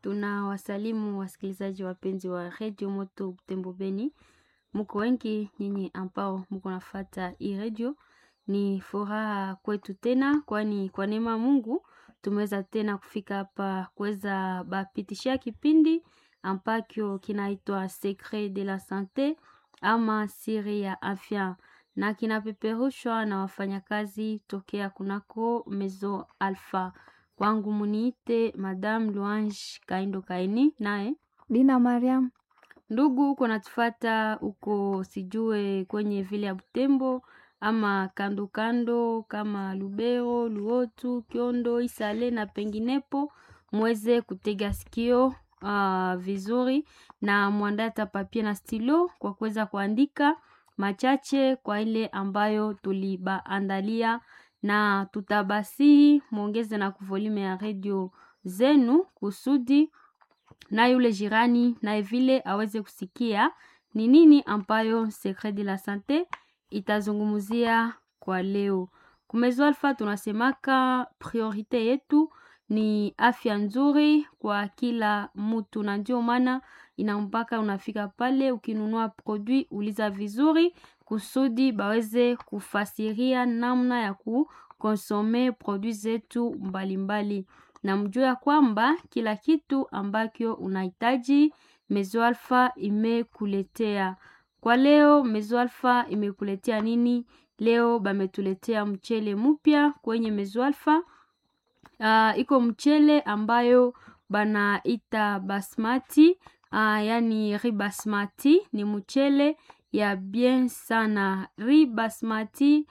Tunawasalimu wasikilizaji wapenzi wa redio Moto Butembo Beni, muko wengi nyinyi ambao muko nafata hii redio. Ni furaha kwetu tena, kwani kwa neema Mungu tumeweza tena kufika hapa kuweza bapitishia kipindi ambacho kinaitwa Secret de la Sante ama siri ya afya, na kinapeperushwa na wafanyakazi tokea kunako Mezo Alpha. Kwangu muniite Madame Luange Kaindo Kaini, naye Dina Mariam. ndugu uko natufata uko sijue kwenye vile ya Butembo ama kando kando kama Lubero, Luotu, Kiondo, Isale na penginepo, muweze kutega sikio uh, vizuri na mwandae hata papie na stilo kwa kuweza kuandika machache kwa ile ambayo tulibaandalia, na tutabasihi mwongeze na kuvolume ya redio zenu kusudi na yule jirani naye vile aweze kusikia ni nini ambayo Secret de la Sante itazungumzia kwa leo. Kumezo Alpha tunasemaka priorite yetu ni afya nzuri kwa kila mtu, na ndio maana inampaka unafika pale ukinunua produit uliza vizuri kusudi baweze kufasiria namna ya kukonsome produit zetu mbalimbali na mjue ya kwamba kila kitu ambacho unahitaji Mezo Alpha imekuletea. Kwa leo Mezo Alpha imekuletea nini? Leo bametuletea mchele mpya kwenye Mezo Alpha. Uh, iko mchele ambayo banaita basmati uh, yani riz basmati ni mchele ya bien sana. Riz basmati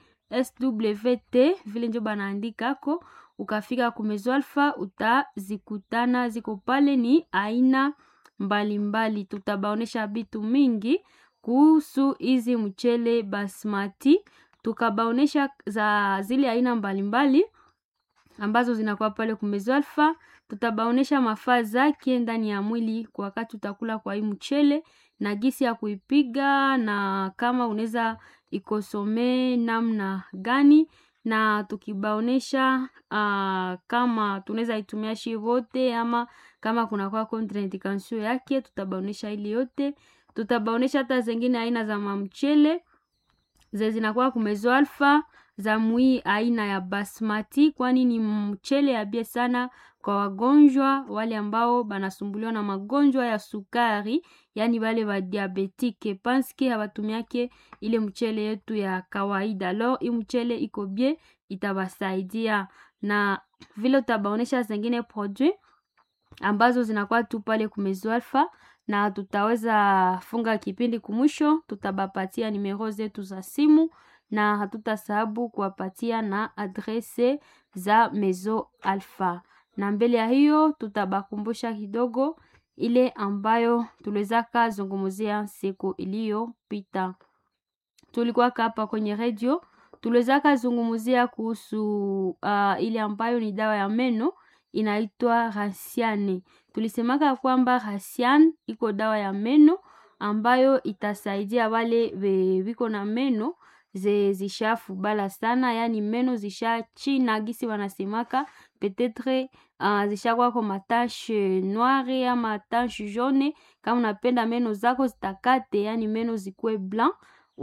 SWT vile njo banaandikako ukafika kumezo Alpha utazikutana ziko pale, ni aina mbalimbali. Tutabaonesha vitu mingi kuhusu hizi mchele basmati, tukabaonesha za zile aina mbalimbali ambazo zinakuwa pale kumezo Alpha. Tutabaonesha mafaa zake ndani ya mwili kwa wakati utakula kwa hii mchele na gisi ya kuipiga na kama unaweza ikosome namna gani na tukibaonesha uh, kama tunaweza itumia shi vote ama kama kuna kwa contraindication yake, tutabaonesha ili yote. Tutabaonesha hata zingine aina za mamchele ze zinakuwa kumezo Alpha za mwi aina ya basmati, kwani ni mchele abie sana kwa wagonjwa wale ambao banasumbuliwa na magonjwa ya sukari, yani wale wa diabetike panske hawatumiake ile mchele yetu ya kawaida. Alors hii mchele iko bie itabasaidia, na vile utabaonesha zingine produit ambazo zinakuwa tu pale kumezo Alpha, na tutaweza funga kipindi kumwisho, tutabapatia nimero zetu za simu na hatutasahabu kuwapatia na adrese za Mezo Alpha, na mbele ya hiyo tutabakumbusha kidogo ile ambayo tuliwezaka zungumzia siku iliyopita. Tulikuwa hapa kwenye redio tuliwezaka zungumzia kuhusu uh, ile ambayo ni dawa ya meno inaitwa Rasiane. Tulisemaka kwamba Rasiane iko dawa ya meno ambayo itasaidia wale viko na meno ze zishafu bala sana, yani meno zisha china gisi wanasemaka petetre uh, zishakuwa kwa matashe noire ama tache jaune. Kama unapenda meno zako zitakate, yani meno zikuwe blanc,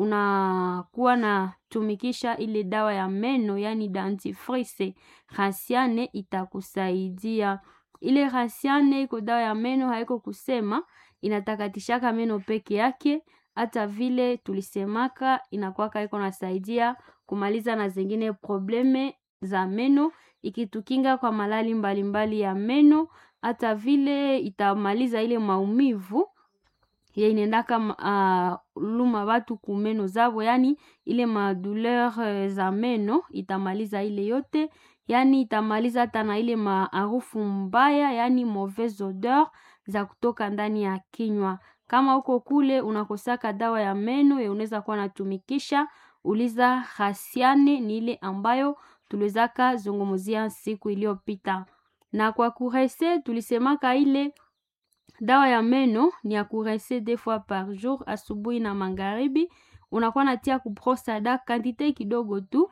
unakuwa na tumikisha ile dawa ya meno yani dentifrice. Rasiane itakusaidia. Ile Rasiane iko dawa ya meno, haiko kusema inatakatishaka meno peke yake hata vile tulisemaka inakuwaka iko nasaidia kumaliza na zingine probleme za meno, ikitukinga kwa malali mbalimbali mbali ya meno, hata vile itamaliza ile maumivu ye inaendaka uh, luma watu kumeno zabo, yani ile madouleur za meno itamaliza ile yote, yani itamaliza hata na ile maarufu mbaya, yani mauvaise odeur za kutoka ndani ya kinywa kama uko kule unakosaka dawa ya meno ya unaweza kuwa natumikisha, uliza Rasiane, ni ile ambayo tuliwezaka zungumzia siku iliyopita. Na kwa kurese tulisemaka ile dawa ya meno ni ya kurese deux fois par jour, asubuhi na magharibi. Unakuwa natia kubrosada kantite kidogo tu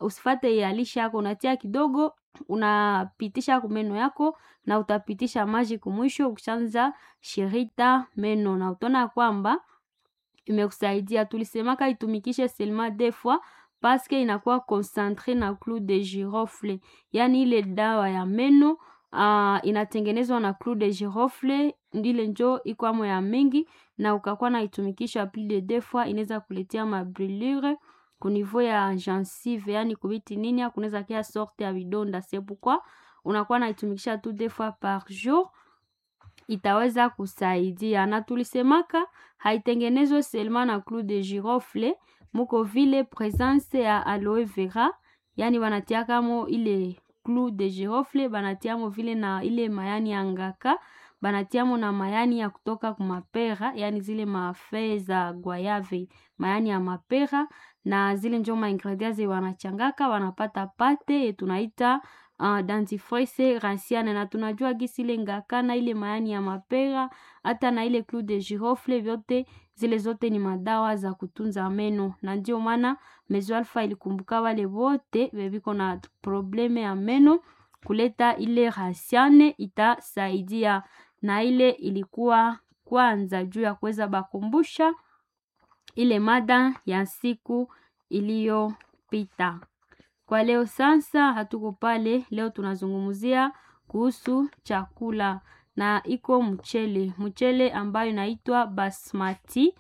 usifate yalishe yako unatia kidogo unapitisha kumeno yako na utapitisha maji kumwisho ukishaanza shirita meno na utaona kwamba imekusaidia tulisemaka itumikishe selma deux fois paske inakuwa concentre na clou de girofle yaani ile dawa ya meno uh, inatengenezwa na clou de girofle ndile njo ikwamo ya mingi na ukakuwa naitumikisha plus de deux fois inaweza kuletea mabrulure kunivou ya gencive yani kubiti nini kunaweza kia sorte ya vidonda c'est pourquoi unakuwa naitumikisha tu deux fois par jour itaweza kusaidia na tulisemaka haitengenezwe selma na clou de girofle muko vile presence ya aloe vera yani wanatiakamo ile clou de girofle banatiamo vile na ile mayani ya ngaka banatiamo na mayani ya kutoka kumapera yani zile mafee za guayave mayani ya mapera na zile njo maingredient ze wanachangaka wanapata pate tunaita uh, dentifrice ranciane na tunajua gisi ile ngaka na ile mayani ya mapera hata na ile clou de girofle vyote zile zote ni madawa za kutunza meno na ndio maana mezo alfa ilikumbuka wale wote veviko na probleme ya meno kuleta ile ranciane itasaidia na ile ilikuwa kwanza juu ya kuweza bakumbusha ile mada ya siku iliyopita. Kwa leo sasa hatuko pale, leo tunazungumzia kuhusu chakula na iko mchele, mchele ambayo inaitwa basmati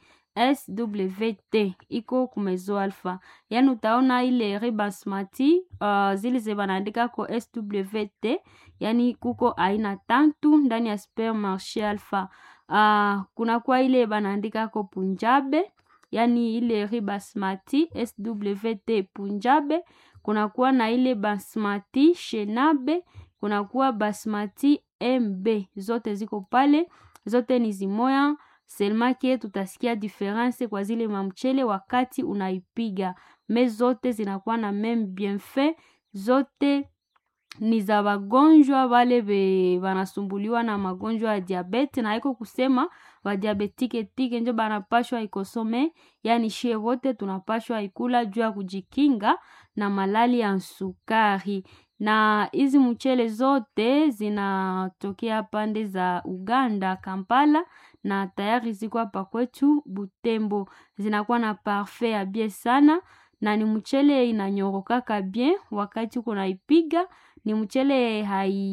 SWT iko kumezo alfa, yaani utaona ile ri basmati uh, zile ze banaandika ko SWT, yaani kuko aina tatu ndani ya supermarché alfa. Uh, kunakuwa ile banaandika ko punjabe yaani ile ri basmati SWT punjabe, kunakuwa na ile basmati shenabe, kunakuwa basmati MB, zote ziko pale, zote ni zimoya selmake tutasikia difference kwa zile mamchele wakati unaipiga me zote zinakuwa na meme bienfait zote ni za wagonjwa wale be wanasumbuliwa na magonjwa ya diabete na haiko kusema wadiabetike tike njo banapashwa ikosome yani shie wote tunapashwa ikula juu ya kujikinga na malali ya sukari na hizi mchele zote zinatokea pande za Uganda Kampala na tayari ziko hapa kwetu Butembo zinakuwa na parfait ya bien sana na ni mchele inanyorokaka bien wakati uko naipiga ni mchele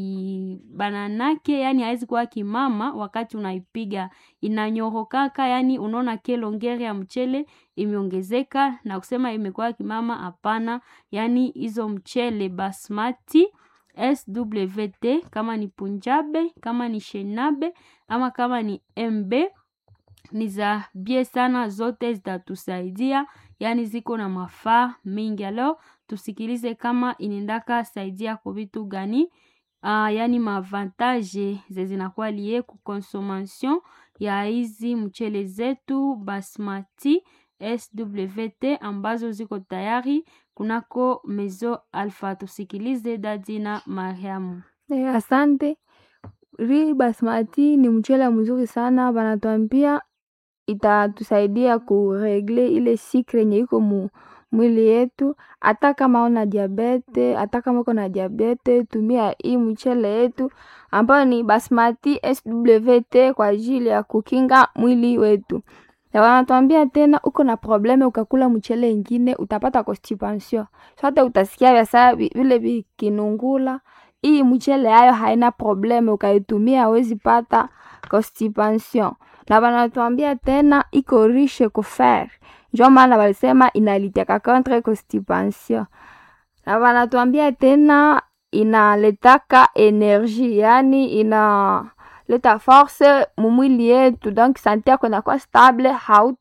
haibananake yani haizi kuwa kimama wakati unaipiga inanyorokaka yani unaona kelongeri ya mchele imeongezeka na kusema imekuwa kimama hapana yani hizo mchele basmati SWT kama ni punjabe kama ni shenabe ama kama ni MB ni za bie sana zote zitatusaidia yani ziko na mafaa mingi alo tusikilize kama inendaka saidia kwa vitu gani uh, yani maavantage ze zinakuwa lie ku consommation ya hizi mchele zetu basmati SWT ambazo ziko tayari kunako mezo alfa tusikilize dadi na mariamu Eh, asante. Ri basmati ni mchele mzuri sana, banatuambia itatusaidia kuregle ile sikre yenye iko mu mwili yetu. Hata kama una diabete, hata kama uko na diabete, tumia hii mchele yetu ambayo ni basmati SWT kwa ajili ya kukinga mwili wetu. Na wanatuambia tena, uko na probleme ukakula mchele ingine utapata constipation. So hata utasikia vya saa vi- vile vikinungula hii mchele yayo haina probleme, ukaitumia hawezi pata constipation. Na wanatuambia tena iko riche ku fer, njo maana walisema inalitiaka contre constipation. Na wanatuambia tena inaletaka energie, yani inaleta force mumwili yetu, donc sante yako inakuwa stable,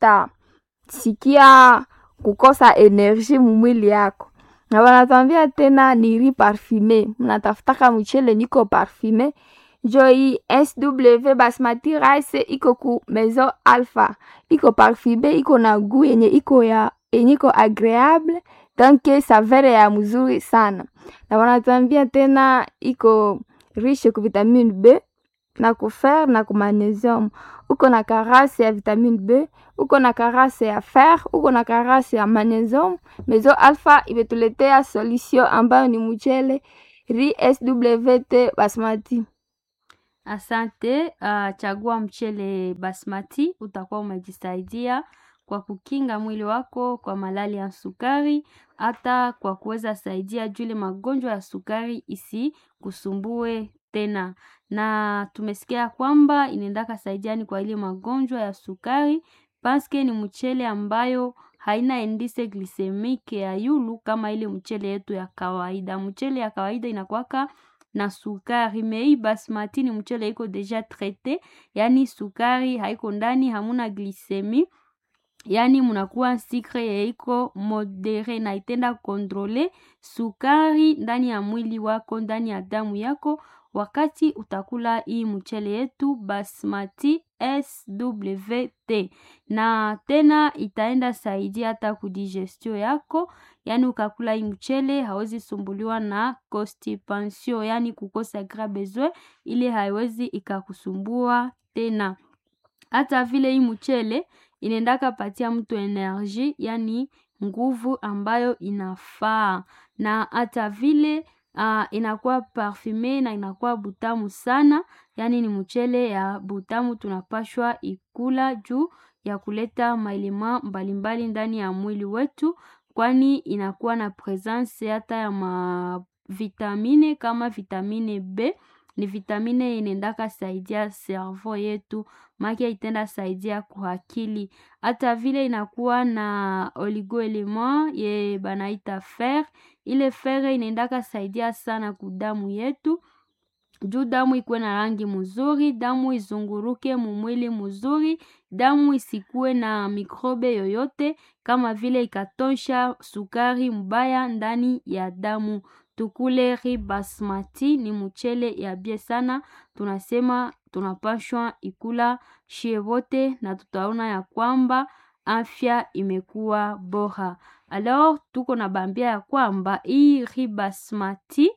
hautasikia kukosa energie mumwili yako na wanatuambia tena ni riz parfumé, mnatafutaka mchele niko parfumé njo hii SW basmati rice iko ku Maison Alpha, iko parfumé, iko na gu yenye iko ya yenye iko agreable donc savere ya mzuri sana, na wanatuambia tena iko riche ku vitamine B na kufer na kumagnesium uko na karase ya vitamine b uko na karase ya fer uko na karase ya magnesium mezo alpha imetuletea solution ambayo ni mchele ri SWT basmati Asante. Uh, chagua mchele basmati, utakuwa umejisaidia kwa kukinga mwili wako kwa malali ya sukari, hata kwa kuweza saidia jule magonjwa ya sukari isi kusumbue tena. Na tumesikia kwamba inaendaka saidiani kwa ile magonjwa ya sukari, paske ni mchele ambayo haina indise glisemike ya yulu kama ile mchele yetu ya kawaida. Mchele ya kawaida inakwaka na sukari mei basmati ni mchele iko deja traite, yani sukari haiko ndani, hamuna glisemi, yani munakuwa sikre ya iko modere na itenda kontrole sukari ndani ya mwili wako, ndani ya damu yako, wakati utakula hii mchele yetu basmati SWT na tena itaenda saidia hata kudigestion yako, yani ukakula hii mchele hawezi sumbuliwa na constipation, yani kukosa gras besoin, ile haiwezi ikakusumbua tena. Hata vile hii mchele inaendaka patia mtu energie, yani nguvu ambayo inafaa, na hata vile uh, inakuwa parfume na inakuwa butamu sana, yani ni mchele ya butamu tunapashwa ikula juu ya kuleta maelema mbalimbali ndani ya mwili wetu, kwani inakuwa na presence hata ya mavitamine kama vitamine B ni vitamine inaendaka saidia cerveau yetu make itenda saidia kuhakili. Hata vile inakuwa na oligoelement ye banaita fer, ile fer inaendaka saidia sana kudamu yetu juu damu ikuwe na rangi mzuri, damu izunguruke mumwili mzuri, damu isikuwe na mikrobe yoyote, kama vile ikatosha sukari mbaya ndani ya damu. Tukule riz basmati ni mchele ya bie sana, tunasema tunapashwa ikula shie wote na tutaona ya kwamba afya imekuwa bora. Alors tuko na bambia ya kwamba hii riz basmati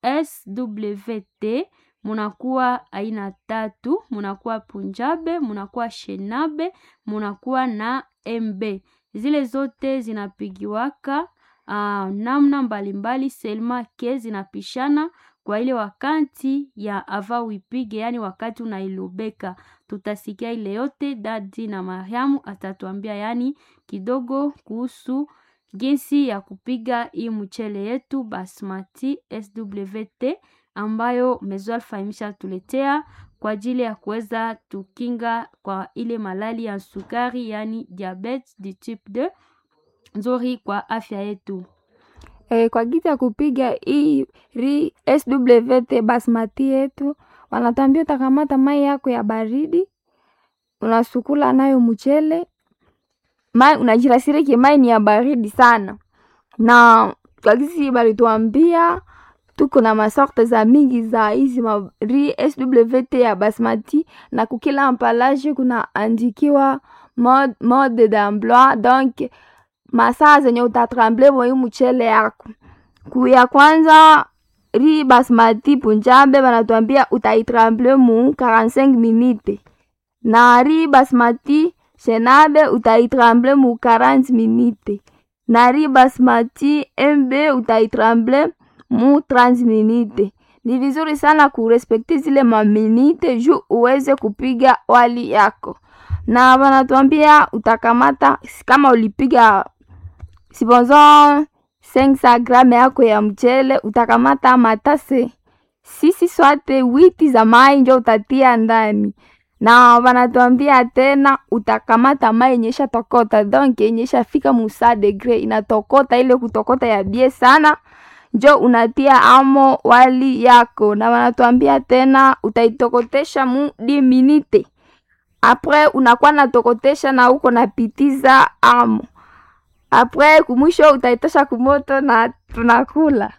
SWT munakuwa aina tatu, munakuwa punjabe, munakuwa shenabe, munakuwa na MB. Zile zote zinapigiwaka uh, namna mbalimbali selma ke zinapishana kwa ile wakati ya ava uipige, yani wakati unailobeka. Tutasikia ile yote, dadi na Mariamu atatuambia yani kidogo kuhusu jinsi ya kupiga hii mchele yetu basmati SWT ambayo Mezo Alpha imeshatuletea kwa ajili ya kuweza tukinga kwa ile malali ya sukari, yani diabetes du type 2 nzuri kwa afya yetu. E, kwa gisi ya kupiga hii ri SWT basmati yetu, wanatambia utakamata mai yako ya baridi, unasukula nayo mchele mai, unajirasiriki mai ni ya baridi sana, na kwa gisi balituambia tuko na masorte za mingi za hizi ma ri SWT ya basmati, na kukila ampalage kuna andikiwa mode, mode d'emploi donc masaa zenye utatremble mwa hii mchele yako. Kuya kwanza ri basmati punjabe banatuambia utaitremble mu 45 minute, na ri basmati shenabe utaitremble mu 40 minute, na ri basmati MB utaitremble mu 30 minute. Ni vizuri sana kurespekti zile maminite juu uweze kupiga wali yako, na banatuambia utakamata kama ulipiga sibonzo 500 grame yako ya mchele utakamata matase sisi swate witi za mai njo utatia ndani, na wanatuambia tena utakamata mai yenyesha tokota donc yenyesha fika musa degre inatokota, ile kutokota ya bie sana njo unatia amo wali yako, na wanatuambia tena utaitokotesha mu 10 minute apres unakuwa natokotesha na uko napitiza amo apres kumwisho utaitosha kumoto na tunakula.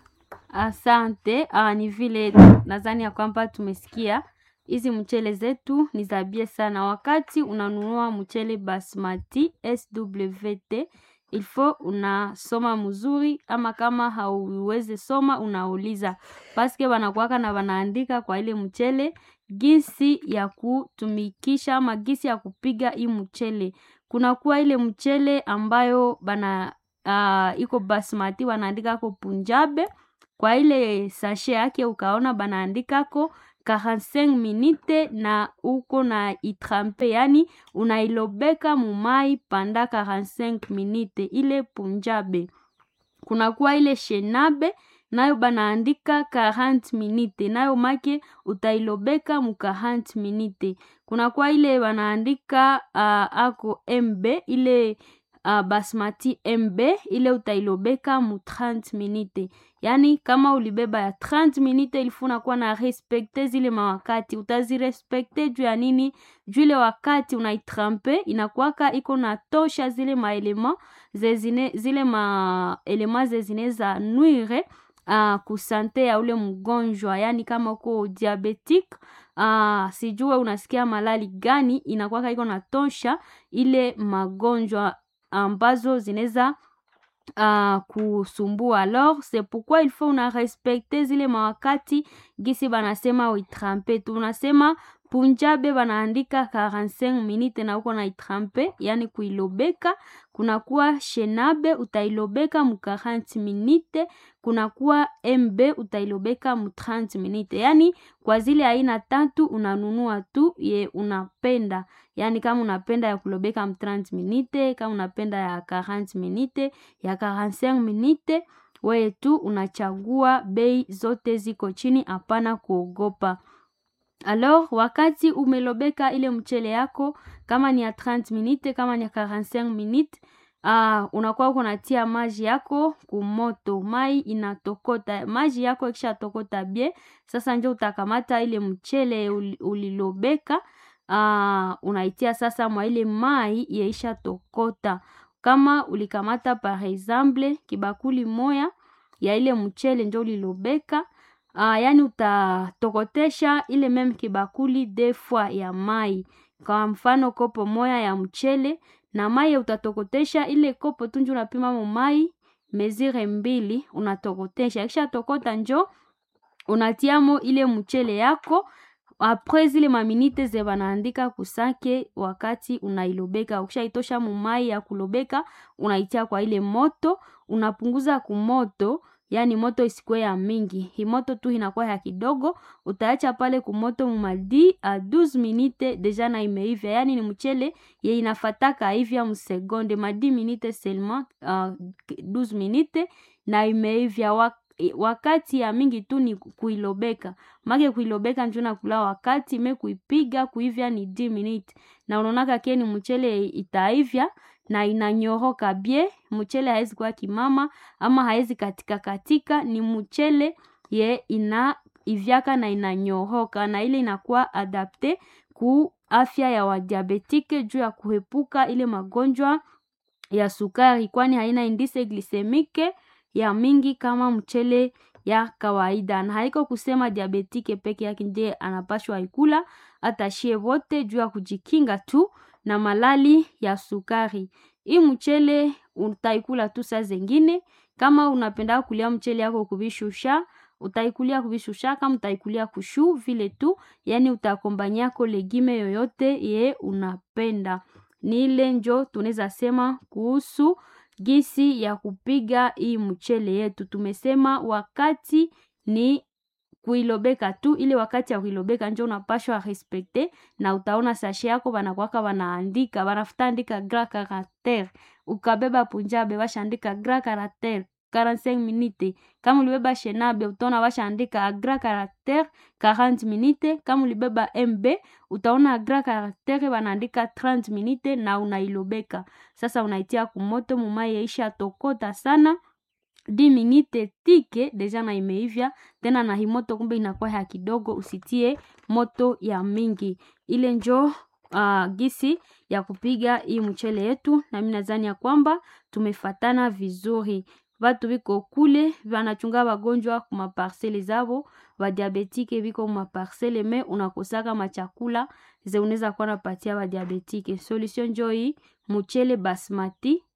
Asante. Ah, ni vile nadhani ya kwamba tumesikia hizi mchele zetu ni za bie sana. Wakati unanunua mchele basmati SWT ilfo unasoma mzuri, ama kama hauwezi soma unauliza, paske wanakuwaka na wanaandika kwa ile mchele gisi ya kutumikisha ama gisi ya kupiga hii mchele. Kunakuwa ile mchele ambayo bana uh, iko basmati wanaandikako punjabe kwa ile sashe yake ukaona banaandikako 45 minute na uko na itrampe, yani unailobeka mumai panda 45 minute, ile punjabe. Kunakuwa ile shenabe nayo banaandika 40 minute, nayo make utailobeka mu 40 minute. Kunakuwa ile banaandika uh, ako MB ile uh, basmati MB ile utailobeka mu 30 minute. Yani kama ulibeba ya 30 minute ilifu unakuwa na respekte zile mawakati, utazirespekte juu ya nini? Juu ile wakati unaitrampe inakuwaka iko na tosha zile maelema zezine, zile maelema zezine za nuire uh, kusante ya ule mgonjwa, yani kama uko diabetic uh, sijue unasikia malali gani, inakuwaka iko na tosha ile magonjwa ambazo zinaweza uh, kusumbua. Alors c'est pourquoi il faut una respecte zile mawakati gisi banasema uitrampe. Tunasema punjabe banaandika 45 minute na uko na itrampe, yani kuilobeka. Kunakuwa shenabe utailobeka mu 40 minute, kunakuwa mb utailobeka mu 30 minute. Yani kwa zile aina tatu unanunua tu ye unapenda, yani kama unapenda ya kulobeka mu 30 minute, kama unapenda ya 40 minute, ya 45 minute, wewe tu unachagua. Bei zote ziko chini, hapana kuogopa. Alors wakati umelobeka ile mchele yako, kama ni ya 30 minute, kama ni ya 45 minute, uh, unakuwa uko natia maji yako kumoto, mai inatokota. Maji yako ikisha tokota bie, sasa njo utakamata ile mchele ulilobeka, uh, unaitia sasa mwa ile mai yeisha tokota. Kama ulikamata par exemple kibakuli moya ya ile mchele njo ulilobeka Uh, yani utatokotesha ile meme kibakuli defwa ya mai. Kwa mfano kopo moya ya mchele na mai utatokotesha ile kopo tunju unapima mo mai mezire mbili unatokotesha. Kisha tokota njo unatiamo ile mchele yako apres zile maminite ze banaandika kusake wakati unailobeka. Ukishaitosha mumai ya kulobeka unaitia kwa ile moto, unapunguza kumoto yani moto isikuwe ya mingi, hi moto tu inakuwa ya kidogo. Utaacha pale kumoto mumadi a 12 minute deja na imeivya, yani ni mchele ye inafataka ivya msegonde madi minute seulement uh, 12 minute na imeivya wak wakati ya mingi tu ni kuilobeka make kuilobeka njo nakula wakati me kuipiga kuivya ni 10 minute, na unaonaka ke ni mchele itaivya na inanyoroka bie. Mchele haizi kuwa kimama ama haizi katika katika, ni mchele ye ina ivyaka na inanyoroka, na ile inakuwa adapte ku afya ya wadiabetike juu ya kuepuka ile magonjwa ya sukari, kwani haina indise glisemike ya mingi kama mchele ya kawaida. Na haiko kusema diabetike peke yake ndiye anapashwa ikula, hata shie wote juu ya kujikinga tu na malali ya sukari. Hii mchele utaikula tu saa zengine, kama unapenda kulia mchele yako kubishusha utaikulia kubishusha, kama utaikulia kushu vile tu, yani utakombanyako legime yoyote ye unapenda. Ni ile njo tunaweza sema kuhusu gisi ya kupiga hii mchele yetu. Tumesema wakati ni kuilobeka tu, ile wakati ya kuilobeka njo unapashwa respekte, na utaona sashe yako banakwaka wanaandika banafuta andika gras caractere. Ukabeba punjabe bashaandika gras caractere 45 minute. Kama ulibeba shenabe utaona bashaandika gras caractere 40 minute. Kama ulibeba MB utaona gras caractere banaandika 30 minute, na unailobeka sasa, unaitia kumoto mumai yaisha tokota sana 10 minute tike deja na imeivya tena, na himoto kumbe inakuwa ya kidogo, usitie moto ya mingi. Ile njo uh, gisi ya kupiga hii mchele yetu, na mimi nadhani ya kwamba tumefatana vizuri. Batu biko kule banachunga bagonjwa kuma parcele zabo, ba diabetike biko kuma parcele me unakosaka machakula ze unaweza kuwa napatia ba diabetike. Solution njo hii mchele basmati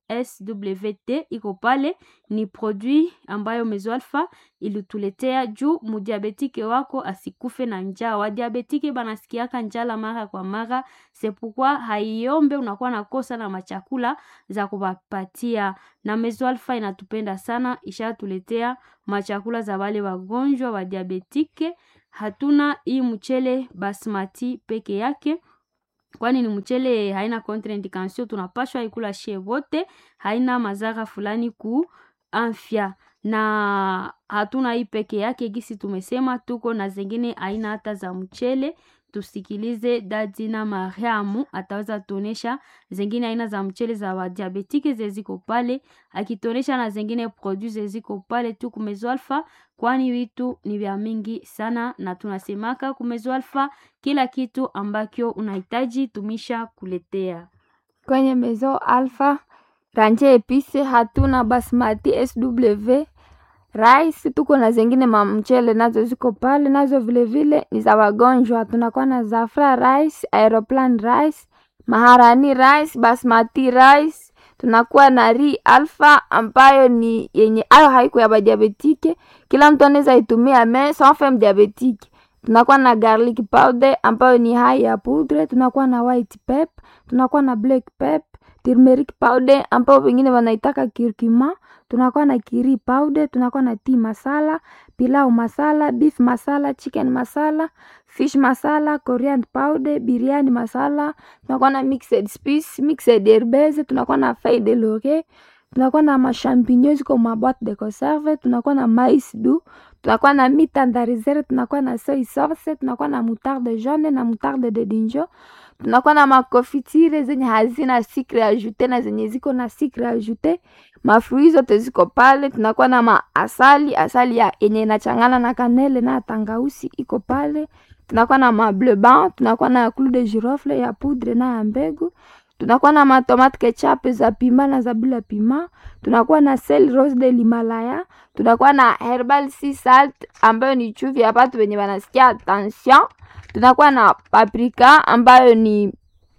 SWT iko pale, ni produit ambayo Mezoalfa ilituletea juu mudiabetike wako asikufe na njaa. Wadiabetike banasikiaka njala mara kwa mara, sepukwa haiombe unakuwa nakosa na machakula za kuwapatia, na Mezoalfa inatupenda sana, ishatuletea machakula za wale wagonjwa wa diabetike. Hatuna hii mchele basmati peke yake kwani ni mchele haina contraindication, tunapashwa ikula shie wote, haina madhara fulani ku afya. Na hatuna hii peke yake, gisi tumesema tuko na zingine aina hata za mchele. Tusikilize Dadina Mariamu ataweza tuonesha zingine aina za mchele za wadiabetike zeziko pale, akituonesha na zingine produit zeziko pale tu kumezoalfa, kwani vitu ni vya mingi sana, na tunasemaka kumezoalfa kila kitu ambakyo unahitaji tumisha kuletea kwenye Mezo Alpha ranje epise. Hatuna basmati SW rice, tuko na zingine mamchele nazo ziko pale, nazo vilevile ni za wagonjwa. Tunakuwa na Zafra rice, Aeroplan rice, Maharani rice, basmati rice. Tunakuwa na Ri Alpha ambayo ni yenye ayo haiko ya badiabetike, kila mtu anaweza itumia me sans femme diabetike. Tunakuwa na garlic powder ambayo ni hai ya poudre. Tunakuwa na white pep, tunakuwa na black pep, turmeric powder ambayo wengine wanaitaka kirkima tunakuwa na kiri powder, tunakuwa na tea masala, pilau masala, beef masala, chicken masala, fish masala, coriander powder, biryani masala, tunakuwa na mixed spice, mixed herbes, tunakuwa na feuille de laurier, tunakuwa na mashampinyo ziko ma boîte de conserve, tunakuwa na mais doux, tunakuwa na mitandarizere, tunakuwa na soy sauce, tunakuwa na moutarde jaune na moutarde de dinjo tunakuwa na makofitire zenye hazina sikre ajute na zenye ziko na sikre ajute. Mafrui zote ziko pale. Tunakuwa na maasali, asali ya yenye inachangana na kanele na tangausi iko pale. Tunakuwa na mableban, tunakuwa na clou de girofle ya poudre na ya mbegu. Tunakuwa na matomate ketchup za pima na za bila pima. Tunakuwa na sel rose de l'Himalaya. Tunakuwa na herbal sea salt ambayo ni chumvi ya watu wenye wanasikia tension tunakuwa na paprika ambayo ni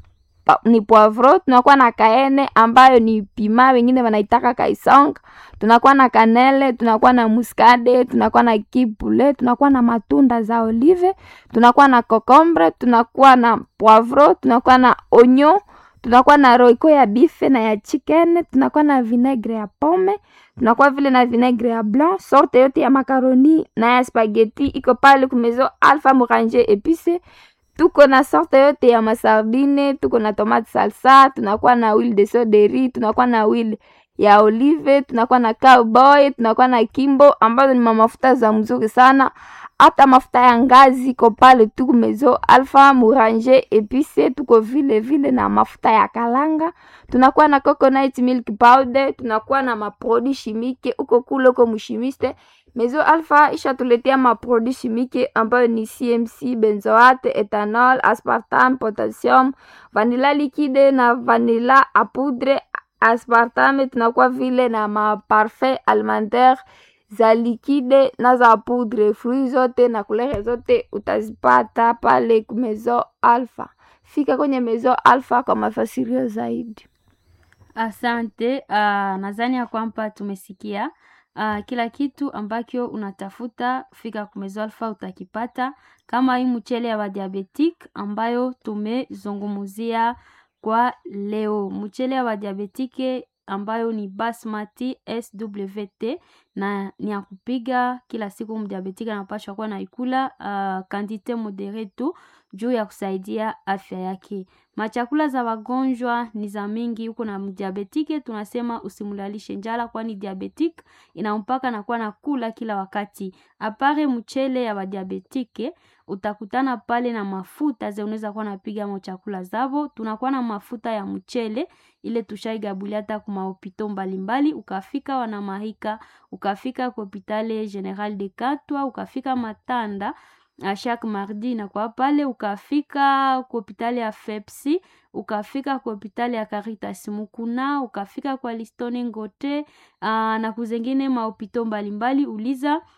pa, ni poivro. Tunakuwa na kaene ambayo ni pima, wengine wanaitaka kaisong. Tunakuwa na kanele, tunakuwa na muskade, tunakuwa na kipule, tunakuwa na matunda za olive, tunakuwa na kokombre, tunakuwa na poivro, tunakuwa na onyo, tunakuwa na roiko ya bife na ya chicken, tunakuwa na vinegre ya pome, tunakuwa vile na vinegre ya blanc. Sorte yote ya makaroni na ya spaghetti iko pale kumezo Alpha Morange epice. Tuko na sorte yote ya masardine, tuko na tomate salsa, tunakuwa na huile de soderi, tunakuwa na huile ya olive, tunakuwa na cowboy, tunakuwa na kimbo ambazo ni mafuta za mzuri sana. Hata mafuta ya ngazi iko pale tu kumezo Alpha Morange epice. Tuko vile vile na mafuta ya kalanga, tunakuwa na coconut milk powder, tunakuwa na maprodi chimique uko kule uko mshimiste Mezo Alpha ishatuletea maprodi chimique ambayo ni CMC, benzoate, ethanol, aspartame, potassium, vanilla liquide na vanilla a poudre aspartame. Tunakuwa vile na maparfum alimentaire za likide na za poudre. Fruit zote na kulere zote utazipata pale Mezo Alpha. Fika kwenye Mezo Alpha kwa mafasirio zaidi. Asante. Uh, nadhani ya kwamba tumesikia uh, kila kitu ambacho unatafuta, fika Kumezo Alpha utakipata, kama hii mchele ya wadiabetik ambayo tumezungumzia kwa leo, mchele ya wadiabetike ambayo ni basmati SWT na ni ya kupiga kila siku. Mdiabetika anapashwa kuwa na ikula uh, kantite modere tu juu ya kusaidia afya yake. Machakula za wagonjwa ni za mingi huko, na mdiabetike tunasema usimulalishe njala, kwani diabetik inampaka na kuwa na kula kila wakati. Apare mchele ya wadiabetike utakutana pale na mafuta ze unaweza kuwa napiga mo chakula zavo. Tunakuwa na mafuta ya mchele ile tushaigabulia hata kuma hopito mbalimbali, ukafika wanamahika, ukafika kwa hopitale General de Katwa, ukafika Matanda a chaque mardi na kwa pale, ukafika kwa hopitali ya Fepsi, ukafika kwa hopitali ya Caritas Mukuna, ukafika kwa Listone Ngote aa, na kuzengine mahopito mbalimbali, uliza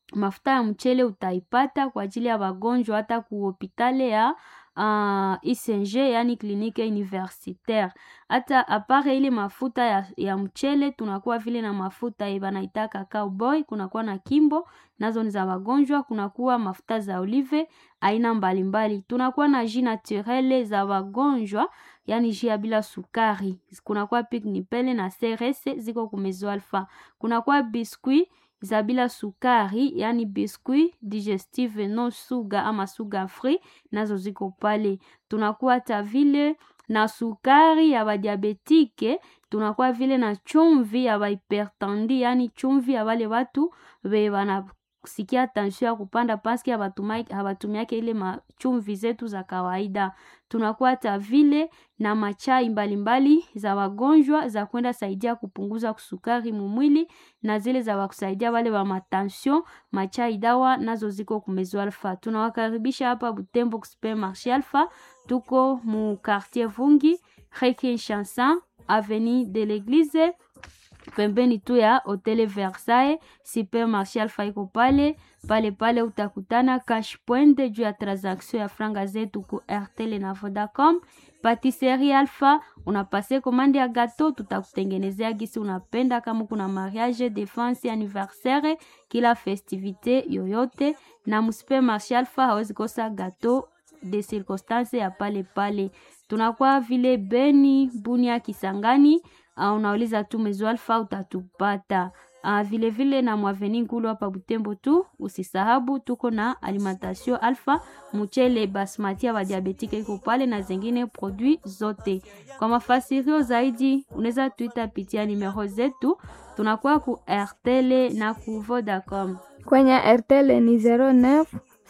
mafuta ya mchele utaipata kwa ajili ya wagonjwa hata ku hopitale ya uh, ICNG yani klinike universitaire. Hata apare ile mafuta ya, ya mchele tunakuwa vile na mafuta ye banaitaka cowboy, kunakuwa na kimbo nazo ni za wagonjwa, kunakuwa mafuta za olive aina mbalimbali. Tunakuwa na jus naturele za wagonjwa, yani jus ya bila sukari. Kunakuwa pik nipele na CRS ziko kumezo alfa. Kunakuwa biskuit za bila sukari, yani biskuit digestive no sugar ama sugar free, nazo ziko pale. Tunakuwa hata vile na sukari ya badiabetike, tunakuwa vile na chumvi ya bahipertendi, yani chumvi ya wale watu be wana sikia tension ya kupanda paske habatumiake ile machumvi zetu za kawaida. Tunakuwa hata vile na machai mbalimbali mbali za wagonjwa za kwenda saidia kupunguza kusukari mumwili na zile za wakusaidia wale wa matension, machai dawa nazo ziko kumezo alfa. Tunawakaribisha hapa Butembo Supermarché Alpha, tuko mu quartier Vungi, Rue Chanson, avenue de l'Eglise pembeni tu ya Hotel Versailles. Supermarché Alpha iko pale pale pale, utakutana cash point juu ya transaction ya franga zetu ku Airtel na Vodacom. Patisserie Alpha, unapase komande ya gato, tutakutengenezea gisi unapenda. Kama kuna mariage, defense, anniversaire, kila festivite yoyote, na msupermarché Alpha hawezi kosa gato de circonstance ya pale pale. Tunakuwa vile Beni, Bunia, Kisangani. Uh, unauliza tu Mezo Alpha utatupata. Uh, vile vile na mwaveni ngulu hapa Butembo tu, usisahabu tuko na alimentation Alpha, mchele basmati ya diabetike iko pale na zingine produit zote. Kwa mafasirio zaidi unaweza tuita pitia numero zetu, tunakuwa ku RTL na ku Vodacom. Kwenye RTL ni 09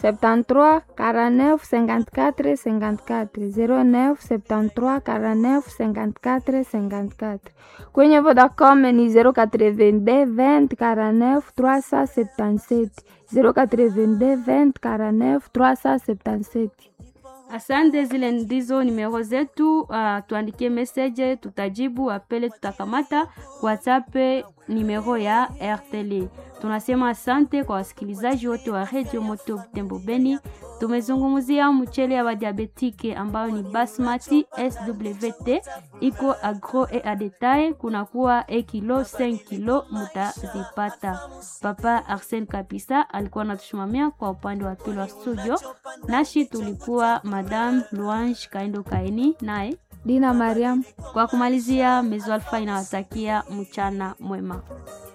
73 49 54 54 09 73 49 54 54. Kwenye Vodacom ni 082 20 49 377 082 20 49 377. Asante, zile ndizo nimero zetu. Uh, tuandikie message, tutajibu. Apele tutakamata. WhatsApp nimero ya RTL. Tunasema asante kwa wasikilizaji wote wa Radio Moto Butembo Beni. Tumezungumzia mchele ya wadiabetike ambayo ni basmati SWT, iko agro e a detail, kunakuwa e kilo 5 kilo mutazipata. Papa Arsene Kapisa alikuwa anatusimamia kwa upande wa pili wa studio, nashi tulikuwa Madame Luange Kaindo Kaini naye Dina Mariam. Kwa kumalizia, Mezo Alpha inawatakia mchana mwema.